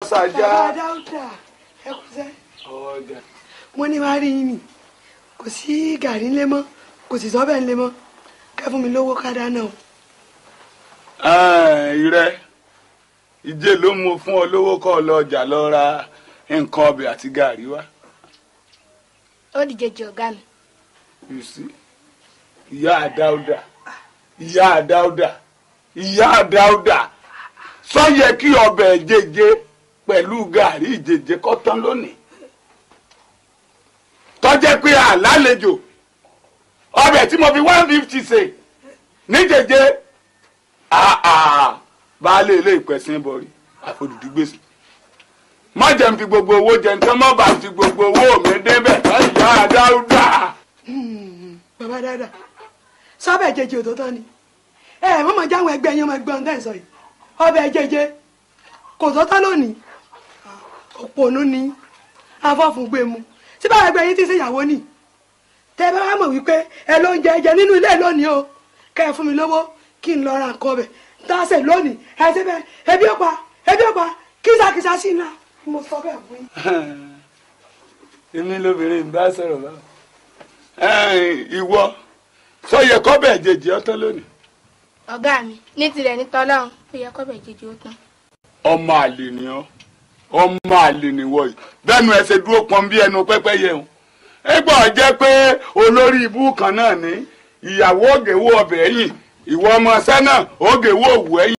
ṣàjà. bàbá dáúdà ẹ kú sẹ́ ọjà. mo ní wàá rí yín nì kò sí gàrí ńlẹ̀ mọ́ kò sì sọ́bẹ̀ ńlẹ̀ mọ́ kẹ́ fún mi lówó ká dáná o. ìrẹ ìjẹ ló mú fún ọ lówó kọ́ ọ lọ ọjà lọ ra nǹkan ọbẹ̀ àti gàrí wá. ó di jẹjẹ ọ̀gá mi. you see ìyá àdáúdà ìyá àdáúdà ìyá àdáúdà sọ yẹ kí ọbẹ̀ jẹjẹ pẹ̀lú gàrí ìjẹjẹ kọ́ tán lónìí tọ́jẹ́ pé àlálejò ọbẹ̀ tí mo fi one fifty ṣe níjẹjẹ baálé ilé ìpẹ̀sìn bọ̀rí àfojúdú gbèsè má jẹ́ n fi gbogbo owó jẹ nǹkan má bàa fi gbogbo owó mi débẹ̀ ìyá àdáúdà. bàbá dáadáa sọ́bẹ̀ jẹjẹ òtótọ́ ni ẹ mọ̀mọ́ jáwọn ẹgbẹ́ yín ọmọ ẹgbẹ́ ọ̀hún tẹ̀ sọ yìí ọbẹ̀ jẹjẹ kò tọ́tọ́ lónìí òpònú ni afọ́fun gbé mu tí báwọn ẹgbẹ́ yín ti ṣèyàwó nì tẹ bá wà mọ̀ wípé ẹ ló ń jẹ ẹjẹ nínú ilé lónìí o kẹ ẹ fún mi lówó kí n lọ ra nǹkan ọbẹ̀ dáṣẹ lónìí ẹ ṣe bẹ́ẹ̀ ebi ó pa ebi ó pa kísàkísà sí iná mo sọ bẹ́ẹ̀ fún yín. èmi lóbìnrin ń bá sọ̀rọ̀ báwọn. ìwọ sọ yẹ kọ́bẹ̀ jẹjẹ ọtán lónìí. ọ̀gá mi ní tirẹ̀ ní tọ́lọ́run ó yẹ kọ́bẹ̀ jẹjẹ ó tán. ọmọ àlè ni ọ ọmọ àlè ni wọ yìí bẹ́ẹ̀nu ẹ ṣe dúró pọn bí ẹnu pẹ́pẹ́yẹ o ẹgbẹ́ ọ jẹ́ pé olórí ibú kan náà ní ìyàwó ògèwò ọbẹ̀ ẹ̀yìn ìwọ ọmọ ṣẹ́ náà ògèwò òwú ẹ̀yìn.